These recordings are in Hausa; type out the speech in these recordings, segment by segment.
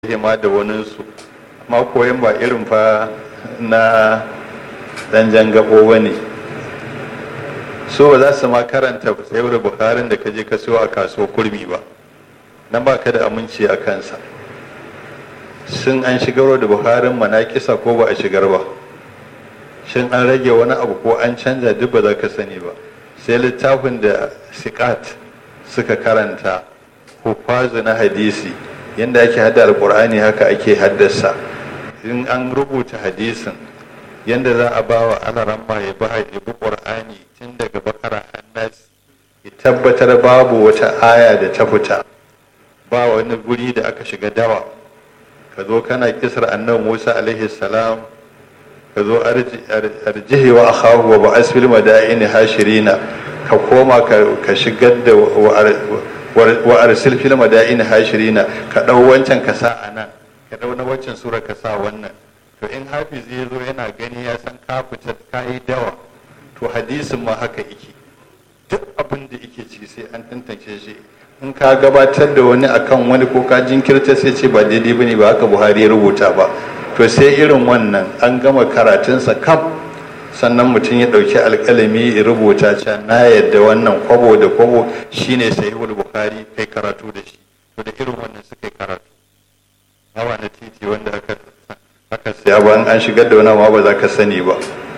hima da waninsu amma koyon ba irin fa na dan jangabo ba ne so ba za su ma karanta sayar bukarin da ka je ka siyo a kasuwar kurmi ba nan ba ka da aminci a kansa sun an shigar da buharin manakisa ko ba a shigar ba shin an rage wani abu ko an canza duk ba za ka sani ba sai littafin da sikat suka karanta hufazu na hadisi yadda ake hada alkur'ani haka ake haddasa in an rubuta hadisin yadda za a ba wa alaramma ya ba ya bi qur'ani tun daga bakara annas ya tabbatar babu wata aya da ta fita ba wani guri da aka shiga dawa ka zo kana kisar annabi musa alaihi salam ka zo arjihi wa akhahu wa ba'as fil madaini hashirina ka koma ka shigar da wa arsil fil madaini hashirina ka dau wancan ka sa anan ka dau na wancan sura ka sa wannan to in hafiz ya zo yana gani ya san ka fita ka yi dawa to hadisin ma haka yake duk abin da yake ci sai an tantance shi in ka gabatar da wani akan wani ko ka jinkirta sai ce ba daidai bane ba haka buhari ya rubuta ba to sai irin wannan an gama karatunsa kam sannan mutum ya ɗauki alƙalami ya rubuta can na yadda wannan kwabo da kwabo shine sahihul bukhari kai karatu da shi to da irin wannan suka yi karatu hawa na titi wanda aka aka siya ba an shigar da wani ma ba za ka sani ba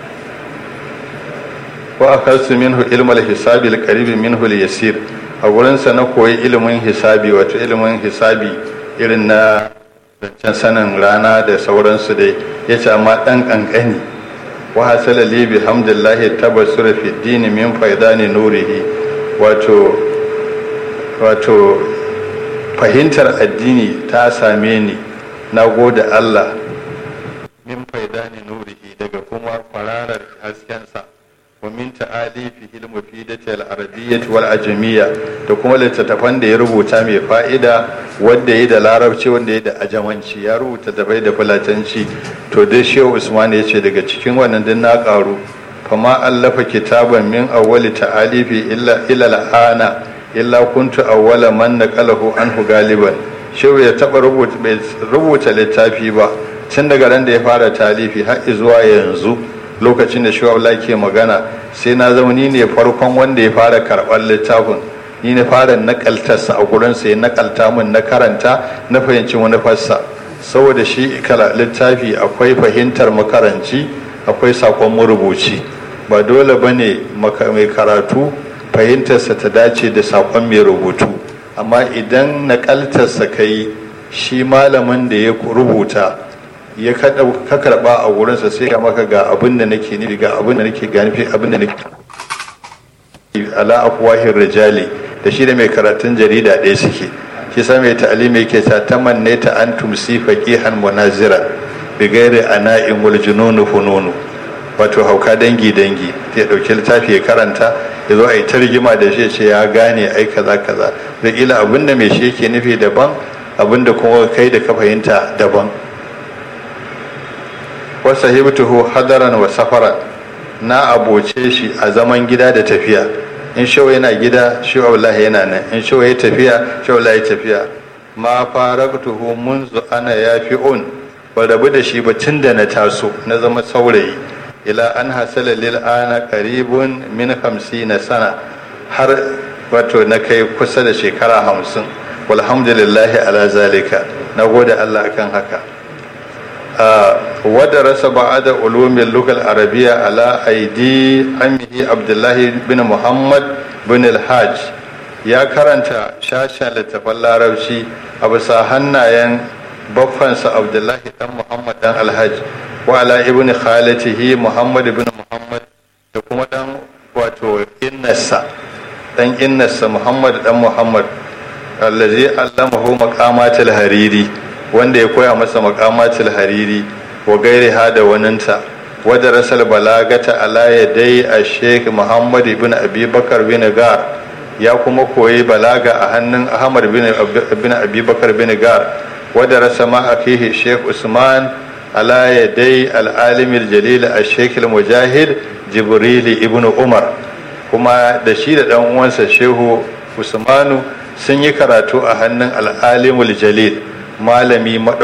wa akasu minhu ilmal hisabi alqarib minhu yasir a gurinsa na koyi ilimin hisabi wato ilimin hisabi irin na zancen sanin rana da sauransu dai ya ce amma ɗan ƙanƙani wa hasala li bi hamdillahi tabassura fi dini min faidani nurihi wato wato fahimtar addini ta same ni na gode Allah min faidani nurihi daga kuma kwararar haskensa wa min ta'alifihi al-mufidati al-arabiyyah wal ajamiyya da kuma littattafan da ya rubuta mai fa'ida wanda ya da larabci wanda ya da ajamanci ya rubuta da bai da fulatanci to dai shehu usman ya ce daga cikin wannan din na karu fama allafa kitaban min awwali ta'alifi illa ila al-ana illa kuntu awwala man naqalahu anhu galiban shehu ya taba rubuta bai rubuta littafi ba tun daga ran da ya fara talifi har zuwa yanzu lokacin da shawala ke magana sai na zama ni ne farkon wanda ya fara karɓar littafin ni ne fara nakaltarsa a gurinsa ya nakalta min na karanta na fahimci manufarsa saboda shi kala littafi akwai fahimtar makaranci akwai sakon marubuci ba dole ba ne mai karatu fahimtarsa ta dace da sakon mai rubutu amma idan nakaltarsa ka yi shi malamin da ya rubuta ya ka karba a wurinsa sai ka maka ga abin da nake nufi ga abin da nake gani abin da nake ala afwahir rijali da shi da mai karatun jarida ɗaya suke shi sa mai ta'alimi yake ta tamanne ta an tumsi faqihan munazira bi ghairi ana'in wal jununu fununu wato hauka dangi dangi ya dauki littafi ya karanta ya zo a yi targima da shi ce ya gane ai kaza kaza da ila abin da mai shi yake nufi daban abin da kuma kai da ka fahimta daban wa sahibtuhu hadaran wa safaran na aboce shi a zaman gida da tafiya in shawo yana gida shi wallahi yana nan in shawo ya tafiya shi wallahi tafiya ma faraqtuhu munzu ana yafi'un ba rabu da shi ba tun da na taso na zama saurayi ila an hasala lil ana qaribun min 50 sana har wato na kai kusa da shekara hamsin walhamdulillahi ala zalika na gode Allah akan haka ودرس بعد علوم اللغة العربية على أيدي عمه عبد الله بن محمد بن الحاج يا كرنتا شاشا لتفل العربشي أبو ساهنا ين بفنس عبد الله بن محمد بن الحاج وعلى ابن خالته محمد بن محمد تكما دان واتو إنسا دان إنسا محمد بن محمد الذي علمه مقامات الهريري wanda ya koya masa makamatul hariri wa gairi ha da waninta wadda rasal balagata ala ya dai a sheikh muhammad bin abi bakar bin gar ya kuma koyi balaga a hannun ahmad bin abi bakar bin gar wadda rasa ma a fihi sheikh usman ala ya dai al'alimil jalil a sheikh mujahid jibrili ibn umar kuma da shi da dan uwansa shehu usmanu sun yi karatu a hannun al'alimul jalil malami